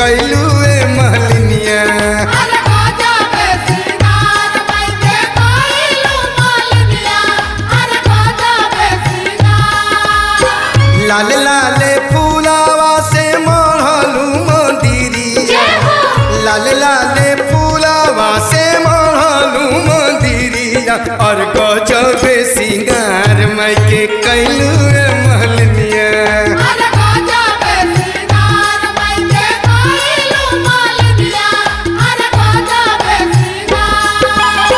कैलू ए महलिनिया अरे गाजा पे सिंगार माई के कोइलू मालनिया अरे गाजा पे सिंगार लाल लाले फूलावा से मढ़लू मंदिरिया लाल लाले फूलावा से मढ़लू मंदिरिया और गजबे सिंगार माई के कैलू ए महलिनिया अरे गाजा पे सिंगार माई के कोइलू मालनिया अरे गाजा पे सिंगार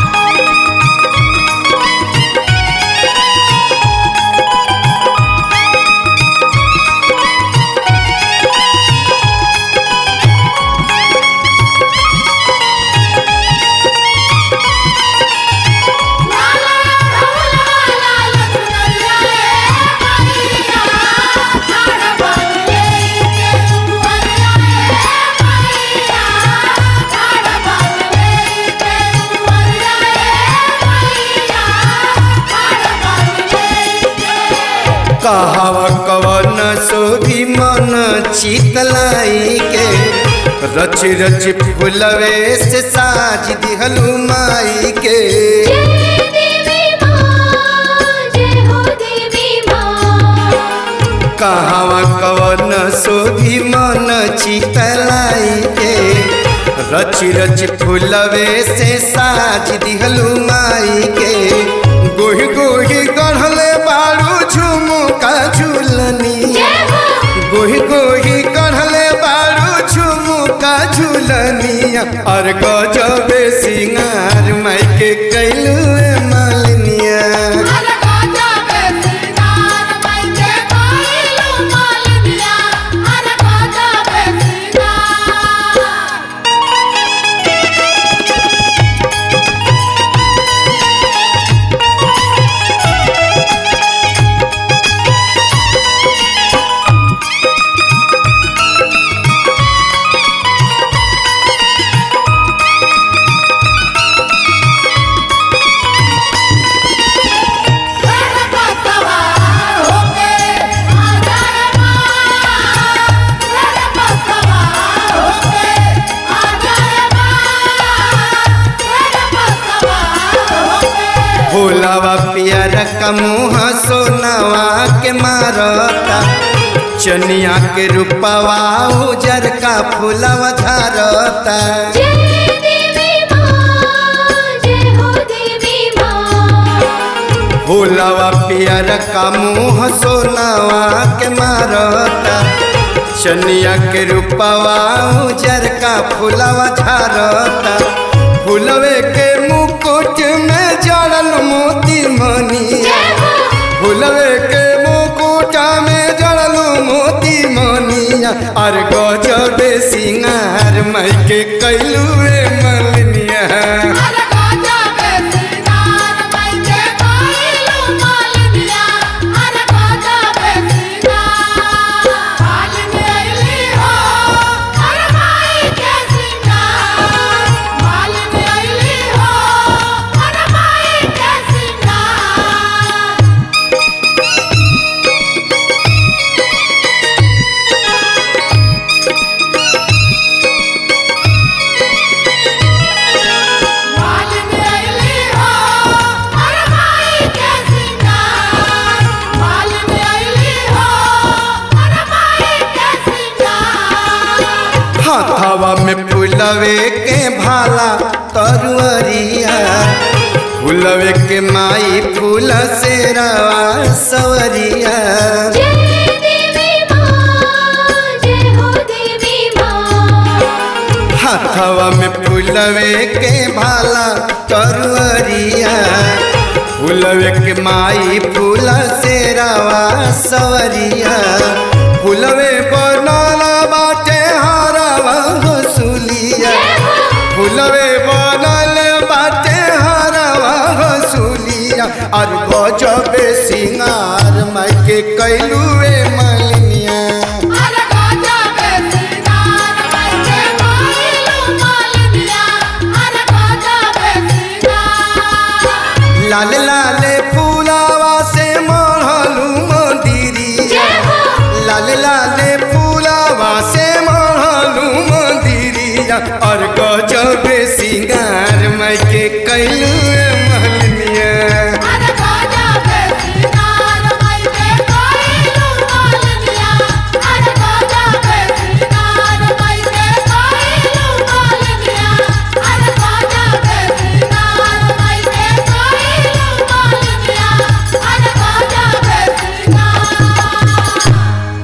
लाला ढोला लाल दुनिया रे मैया ठाड़ बंगले के दुआरिया रे मैया ठाड़ बंगले के दुआरिया रे मैया ठाड़ बंगले के कहवा कवन सोधी मन चितलाई के रच रच फुलवे से साज दिहलू माई के जय देवी मां जय हो देवी मां कहवा कवन सोधी मन चितलाई के रच रच फुलवे से साज दिहलू माई के गोही गोही गढ़ले बारू झुमुका झुलनिया गोही गोही कढ़ले बारू झुमुका झुलनिया और गजबे सिंगार माई के कैलू मालिनिया अरे गाजा पे सिंगार माई के कोइलू मालनिया अरे गाजा पे सिंगार तेरे पतवार होके आ जाए मां तेरे पतवार होके आ जाए मां तेरे पतवार होके भोलावा पियर का मुँह सोनावा के मारता चनिया के रूपवा उजर का फूलवा झारता जय देवी मां जय हो देवी मां भोलावा पियर का मुँह सोनावा के मारता चनिया के रूपवा उजर का फूलवा झारता फूलवे के मुकुट में जड़ल मोती मनिया फूलवे के मुकुट में जड़ल मोती मनिया और गजबे सिंगार माई के कैलू मलिनिया अरे गाजा पे सिंगार माई के कोइलू मालनिया अरे गाजा पे सिंगार मालनी आइली हो अरे माई के सिंगार मालनी आइली हो अरे माई के सिंगार मालनी आइली हो अरे माई के सिंगार मालनी आइली हो अरे माई के सिंगार हाथवा में फूलवे के भाला तरुअरिया फूलवे के माई फूल से रवा सवरिया जय देवी मां जय हो देवी मां हाथवा में फूलवे के भाला तरुअरिया फूलवे के माई फूल से रवा सवरिया फूलवे बनल बाटे हरवा हसुलिया फूलवे बनल बाटे हरवा हसुलिया और गजबे सिंगार माई के कैलू